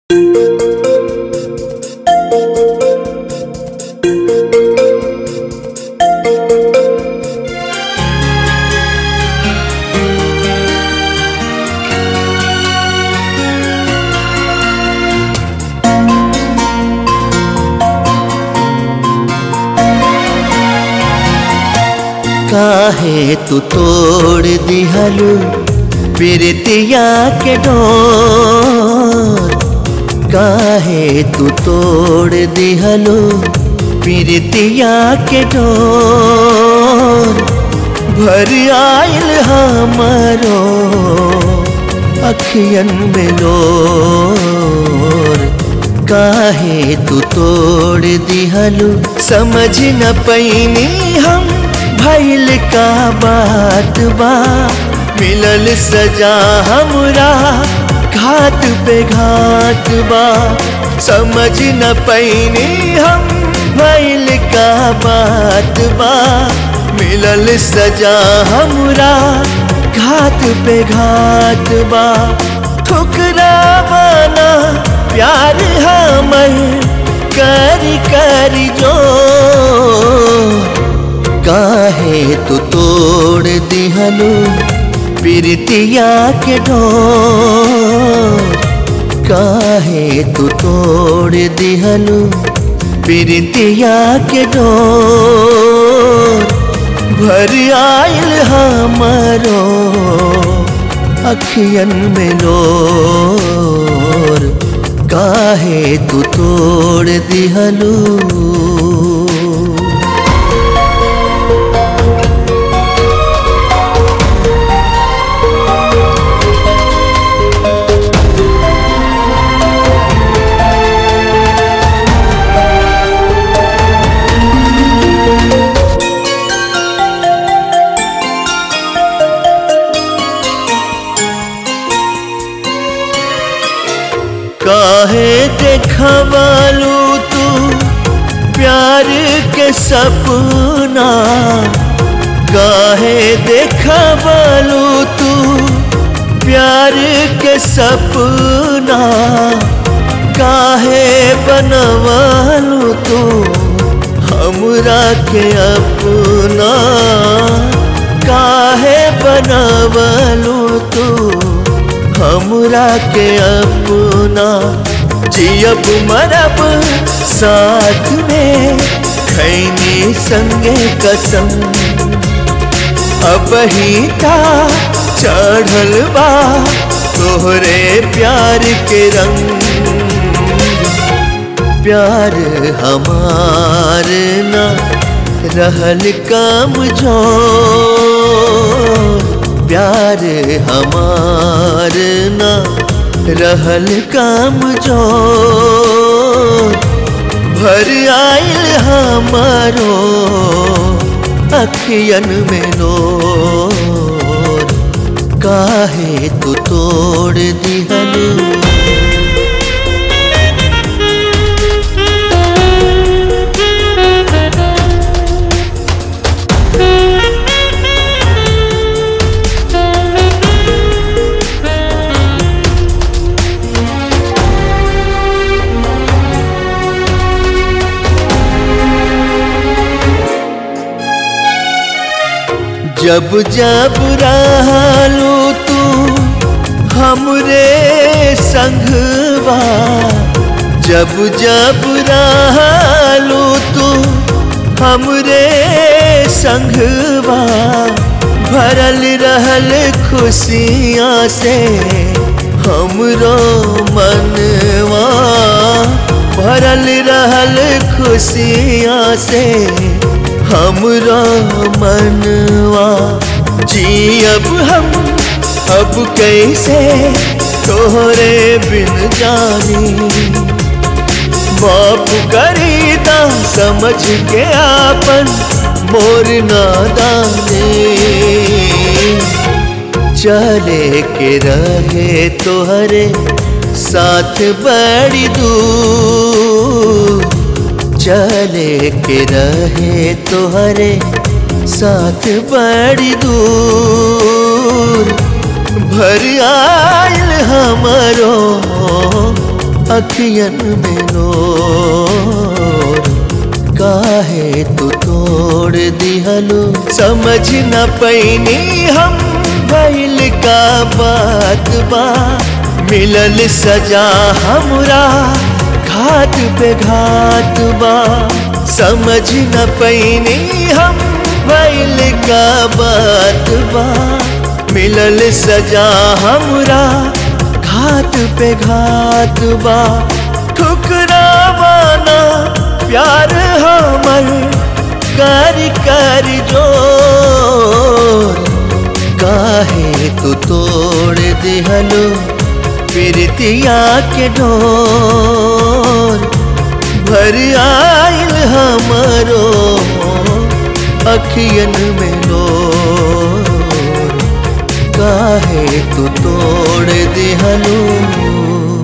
काहे तू तोड़ दिहलू प्रीतिया के डोर काहे तू तोड़ दिहलू प्रीतिया के डोर भर आयल हमारो अखियन में लोर काहे तू तोड़ दिहलू समझ न पैनी हम भैल का बात बा मिलल सजा हमरा घाट पे घाट बा समझ न पैनी हम भैल का बात बा मिलल सजा हमरा घाट पे घाट बा ठुकरा बना प्यार हमर करी करी जो काहे तू तोड़ दिहलू प्रीतिया के डोर काहे तू तोड़ दिहलू प्रीतिया के डोर भर आयल हमारो अखियन में लोर काहे तू तोड़ दिहलू काहे देखवालू तू प्यार के सपना काहे देखवालू तू प्यार के सपना काहे बनवालू तू हमरा के अपना काहे बनवालू तू हमरा के अपना जियब मरब साथ में खैनी संगे कसम अब ही था चढ़ल बा तोहरे प्यार के रंग प्यार हमार ना रहल कम जो प्यार हमार ना रहल काम जो भर आयल हमारो अखियन में लोर काहे तू तोड़ दिहलू जब जब रहलू तू हमरे संगवा जब जब रहलू तू हमरे संगवा भरल रहल खुशियाँ से हमरो मनवा भरल रहल खुशियाँ से हमरा मनवा जी अब हम अब कैसे तोहरे बिन जानी बाप करीदा समझ के आपन मोर नादाने चले के रहे तोहरे साथ बड़ी दूर चले के रहे तोहरे साथ बड़ी दूर भर आयल हमारो अखियन में नोर काहे तू तोड़ दिहलो समझ न पैनी हम भइल का बात बा मिलल सजा हमरा घाट पे घाट बा समझ न पैनी हम भइल का बात बा मिलल सजा हमरा घाट पे घाट बा ठुकरावाना प्यार हमर कर कर जोर काहे तू तोड़ दिहलो प्रीतिया के डोर भर आयल हमरो अखियन में लोर काहे तू तोड़ दिहलो